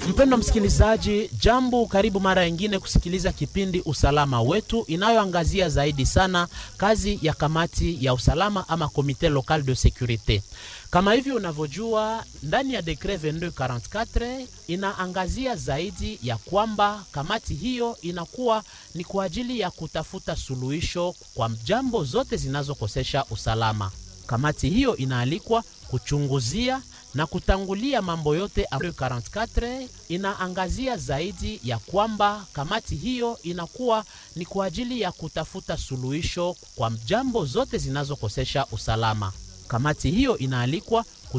Mpendwa msikilizaji, jambo, karibu mara nyingine kusikiliza kipindi Usalama Wetu inayoangazia zaidi sana kazi ya kamati ya usalama ama Comite Local de Securite. Kama hivi unavyojua, ndani ya dekret 2244 inaangazia zaidi ya kwamba kamati hiyo inakuwa ni kwa ajili ya kutafuta suluhisho kwa jambo zote zinazokosesha usalama. Kamati hiyo inaalikwa kuchunguzia na kutangulia mambo yote ambayo 44 inaangazia zaidi ya kwamba kamati hiyo inakuwa ni kwa ajili ya kutafuta suluhisho kwa jambo zote zinazokosesha usalama. Kamati hiyo inaalikwa